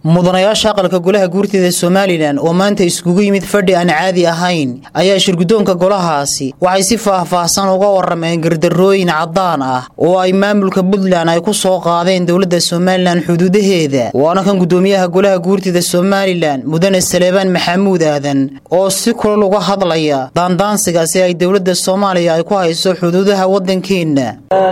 mudanayaasha aqalka golaha guurtida somalilan oo maanta iskugu yimid fadhi aan caadi ahayn ayaa shirgudoonka golahaasi waxay si faah-faahsan uga warameen gardarooyin caddaan ah oo ay maamulka puntland ay ku soo qaadeen dowladda somalilan xuduudaheeda waana kan gudoomiyaha golaha guurtida somalilan mudane saleebaan maxamuud aadan oo si kulal uga hadlaya daandaansigaasi ay dowladda soomaaliya ay ku hayso xuduudaha waddankeenna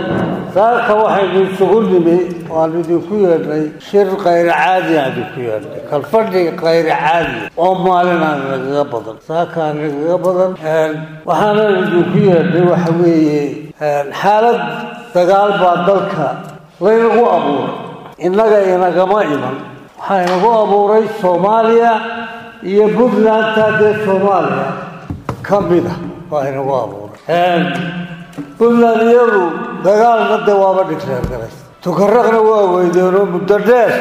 saaka waxaynu isugu nimi waanu idinku yeedhnay shir kayra caadi aan idinku yeedhnay kalfadhi kayra caadi oo maalin aan nagaga badan saakaan nagaga badan waxaana idinku yeedhnay waxa weeye xaalad dagaal baa dalka laynagu abuuray innaga inagama iman waxaa inagu abuuray soomaaliya iyo puntlandta dee soomaaliya ka mid a waa inagu abuuray puntland iyadu dagaalna dee waaba dhigreergaray tukaraqna waa weydeenoo muddo dheer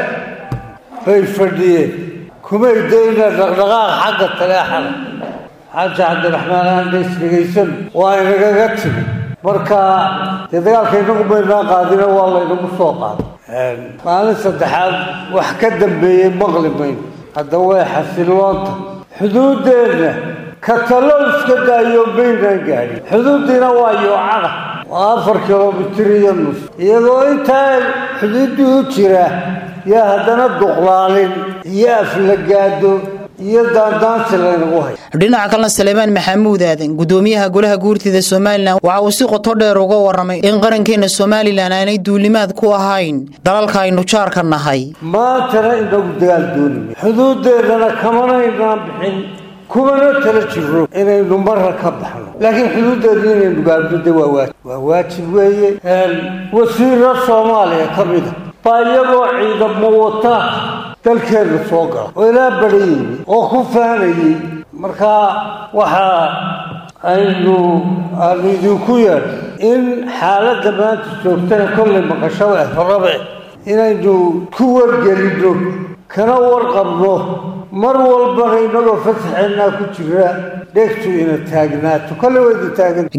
bay fadhiyeen kumay dayna dhaqdhaqaaq xagga taleexada xaaji cabdiraxmaan aandays dhegaysan waa inagaga timi marka dee dagaalka inagu maynaa qaadina waa laynagu soo qaaday maalin saddexaad wax ka dambeeyey maqli mayno hadda way xasiloonta xuduuddeenna katalo iska daayo maynaan gaadhin xuduuddiina waa yoocada waa afar kilomitir iyo nus iyadoo intaa xuduuddii u jira yaa haddana duqlaalin iyo aflagaado iyo daandaansi laynagu hay dhinaca kalena saleebaan maxamuud aadan gudoomiyaha golaha guurtida somalilan waxa uu si qoto dheer uga waramay in qarankeena somalilan aanay duulimaad ku ahayn dalalka aynu jaarka nahay maantana inagu dagaal doonime xuduudeennana kamanaynaan bixin kumana tala jiro inaynu marra ka baxno laakiin xuduuddeedna inaynu gaadhno de waa waajib waa waajib weeye wasiiro soomaaliya ka mida baa iyagoo ciidamo wata dalkeenna soo gala oo ilaa badhayeyni oo ku faanayey markaa waxaa aynu aanu idinku yeedh in xaaladda maanta joogtana kollay maqashada rabe inaynu ku wargelinno kana warqabno mar walbana inagoo fasaxeennaa ku jira dhegtu ina taagnaato kolley wayda taaganta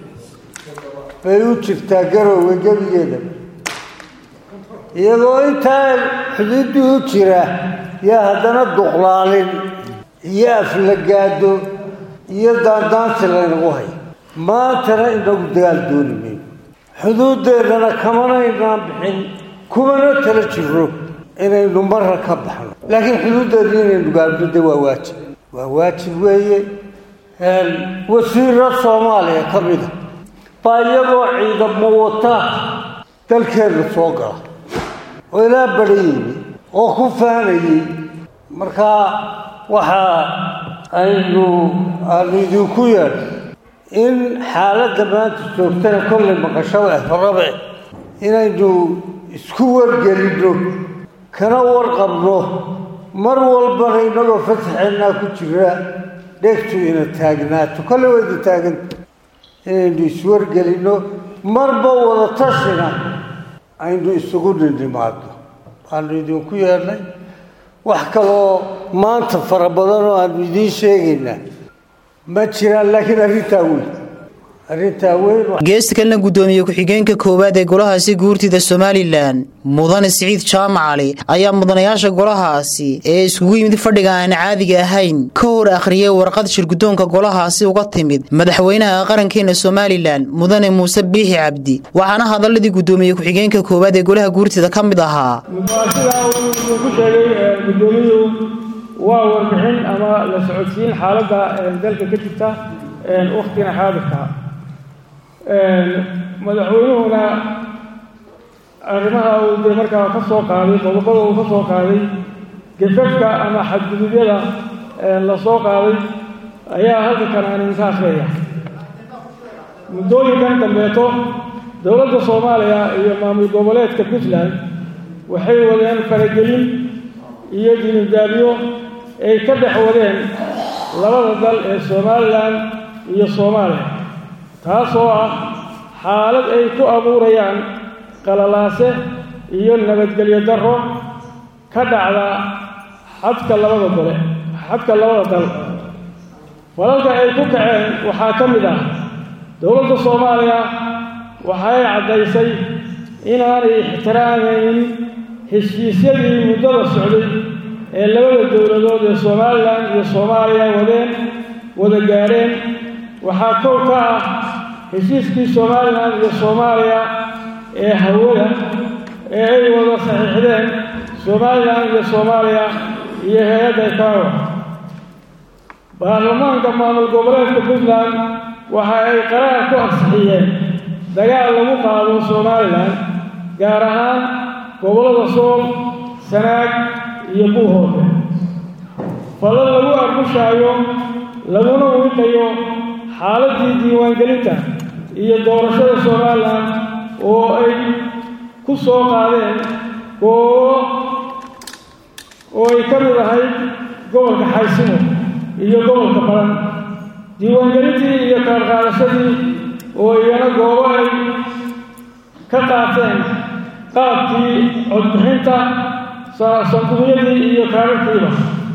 bay u jirtaa garowga gebigeeda iyadoo intaa xuduuddii u jira yaa haddana duqlaalin iyo aflagaado iyo daandaansi laynagu hay maantana inagu dagaal dooni mayno xuduuddeennana kamanaynaan bixin kumana tala jiro inaynu marra ka baxno laakiin xuduuddeedna inaynu gaadhno de waa waajib waa waajib weeye wasiiro soomaaliya ka mida baa iyagoo ciidamo wata dalkeenna soo gala oo ilaa badhayeyni oo ku faanayey markaa waxaa aynu aanu idinku yeedh in xaaladda maanta joogtana kollay maqashada rabe inaynu isku wargelinno kana warqabno mar walbana inagoo fasaxeennaa ku jira dhegtu ina taagnaato kolley wayda taaganta inaynu iswargelinno marba wada tashina aynu isugu ninimaadno waanu idinku yeedhnay wax kaloo maanta fara badan oo aanu idiin sheegaynaa ma jiraan laakiin arrintaa weyn arrintaa weyn geesta kalena guddoomiye ku-xigeenka koowaad ee golahaasi guurtida somalilan mudane siciid jaamac cali ayaa mudanayaasha golahaasi ee iskugu yimid fadhiga aan caadiga ahayn ka hor akhriyay warqad shirgudoonka golahaasi uga timid madaxweynaha qarankeena somalilan mudane muuse biixi cabdi waxaana hadaladii guddoomiye ku-xigeenka koowaad ee golaha guurtida ka mid ahaa sidaa uu ku sheegay gudoomiyuhu waa warbixin ama la socodsiin xaaladda dalka ka jirta wakhtigan xaadirka madaxweynuhuna arrimaha uu dee markaa ka soo qaaday qodobada uu ka soo qaaday gafafka ama xadgudubyada la soo qaaday ayaa halkankan aan idinka akhriyaya muddooyinkan dambeeto dowladda soomaaliya iyo maamul goboleedka puntland waxay wadeen faragelin iyo dinidaalyo ay ka dhex wadeen labada dal ee somalilan iyo soomaaliya taasoo ah xaalad ay ku abuurayaan qalalaase iyo nabadgelyo darro ka dhacda xadka labada gole xadka labada dal falalka ay ku kaceen waxaa ka mid ah dowladda soomaaliya waxay caddaysay inaanay ixtiraamaynin heshiisyadii muddada socday dowladood ee somalilan iyo soomaaliya wadeen wada gaadheen waxaa kow ka ah heshiiskii somalilan iyo soomaaliya ee hawada ee ay wada saxiixdeen somalilan iyo soomaaliya iyo hay-adda ikawa baarlamaanka maamul goboleedka puntland waxa ay qaraar ku ansixiyeen dagaal lagu qaado somalilan gaar ahaan gobollada sool sanaag iyo buuhoode fadlan lagu argushaayo laguna wiiqayo xaaladdii diiwaangelinta iyo doorashada somalilan oo ay ku soo qaadeen goobo oo ay ka mid ahayd gobolka xaysimo iyo gobolka baran diiwaangelintii iyo kaarqaadashadii oo iyana goobo ay ka qaateen qaabkii codbixinta sanduuqyadii iyo kaararkiiba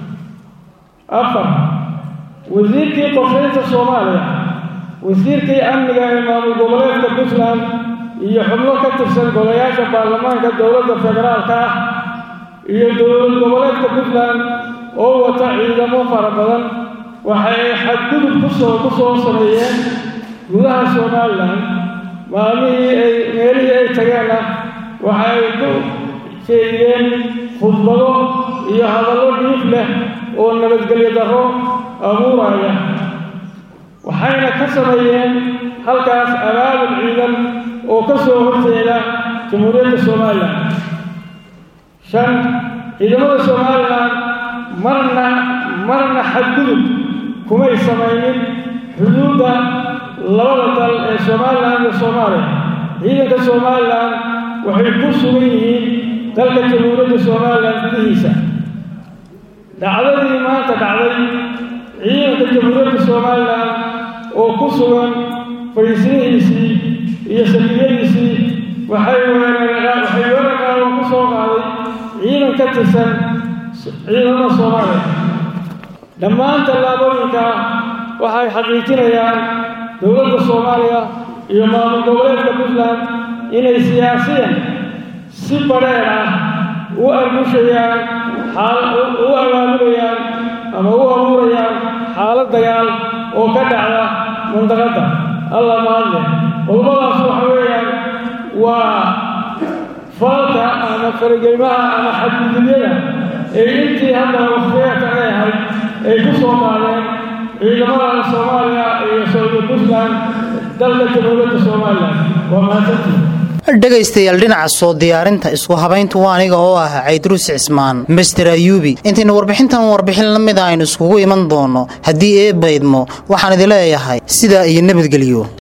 afar wasiirkii qorshaynta soomaaliya wasiirkii amniga ee maamul goboleedka puntland iyo xubno ka tirsan golayaasha baarlamaanka dowladda federaalka ah iyo dowlad goboleedka puntland oo wata ciidamo fara badan waxay xadgudub kusoo ku soo sameeyeen gudaha somalilan maalmihii ay meelihii ay tageenna waxa ay ku jeediyeen khudbado iyo hadallo dhiif leh oo nabadgelyo darro abuuraya waxayna ka sameeyeen halkaas abaabul ciidan oo ka soo horjeeda jamhuuriyadda somalilan shan ciidamada somalilan marna marna xadgudub kumay samaynin xuduudda labada dal ee somalilan iyo soomaaliya ciidanka somalilan waxay ku sugan yihiin dalka jamhuuriyadda somalilan gudihiisa dhacdadii maanta dhacday ciidanka jamhuuriyadda somalilan oo ku sugan fadhiisnihiisii iyo safiyadiisii waxay waxay weerarkaada ku soo qaaday ciidan ka tirsan ciidamada soomaaliya dhammaan tallaabooyinka waxay xaqiijinayaan dowladda soomaaliya iyo maamul goboleedka puntland inay siyaasiyan si badheer ah u argushayaan u abaabulayaan ama u abuurayaan xaalad dagaal oo ka dhacda mandaqadda allah mahadle qodobadaas waxa weeyaan waa falka ama faragelmaha ama xadgudubyada ee intii hadda wakhtiyaadkan ay ahayd ay ku soo qaadeen ciidamada soomaaliya iyo saudiya puntland dalka jamhuuriyadda somalilan waa mahadsantii dhegaystayaal dhinaca soo diyaarinta isku habayntu waa aniga oo ah caydruus cismaan master ayuubi intaynu warbixintan warbixin la mida aynu iskugu iman doonno haddii eebbaydmo waxaan idin leeyahay sidaa iyo nabadgelyo